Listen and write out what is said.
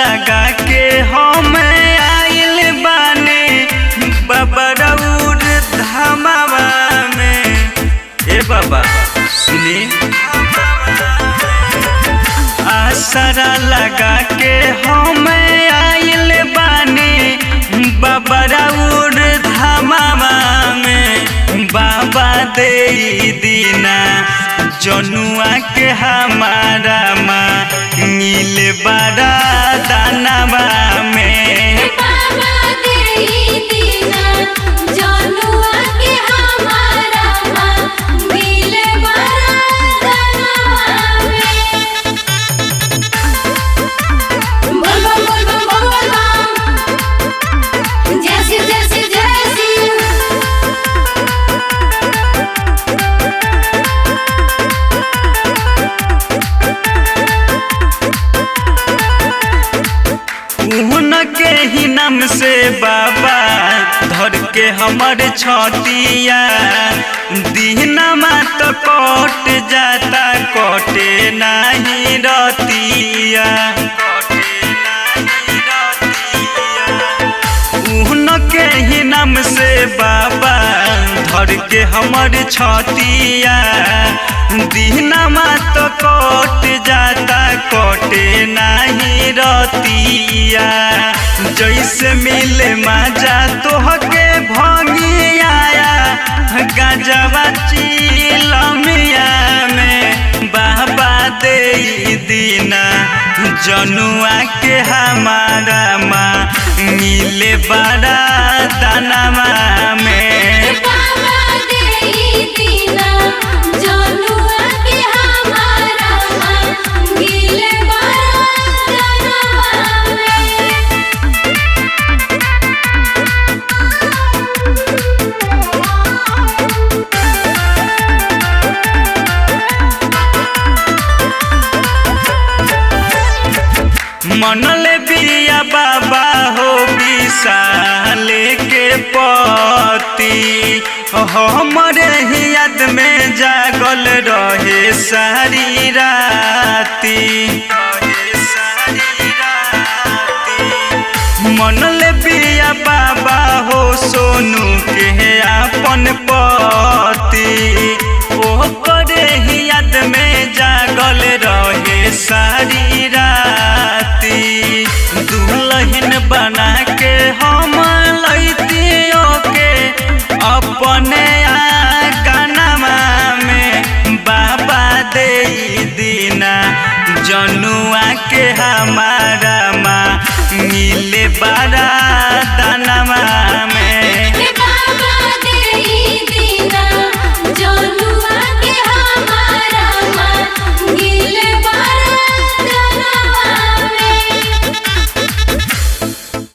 लगा के हम आइल बाने बबरौर धामावा में ए बाबा सुनी आसरा लगा के हम आइल बाने बबरौर धामावा में बाबा दे दीना जनुआ के हमारा माँ नील बड़ा दानवा में बाबा देई दीना जनुआ के हमारा माँ मिले बरदनवा में बोल बम बोल बम बोल बम जय शिव जय शिव जय शिव उनके ही नाम से बाबा धर के हमर छतिया दीनमा तो कट जाता कटे नहीं रतिया उनके ही नाम से बाबा धर के हमर छतिया दीनमा तो कट जाता कटे नहीं रतिया जैसे मिले मजा तोहके भंगी आया गजवा चिलमिया में बाबा दे दीना जनुआ के हमारा माँ मिले बड़ा दानमा में बाबा देई दीना जनुआ के हमारा माँ मिले बरदनवा मनले बिया बाबा हो विशाले के पति हमरे ही याद में जागल रहे सारी राती मनले बिया बाबा हो सोनू के अपन पति ओकरे ही याद में जागल रहे सारी राती दुल्हन बना के हम लैतियो के अपने आंगनमा में बाबा दे दीना जनुआ के हमारा माँ मिले बड़ा दानमा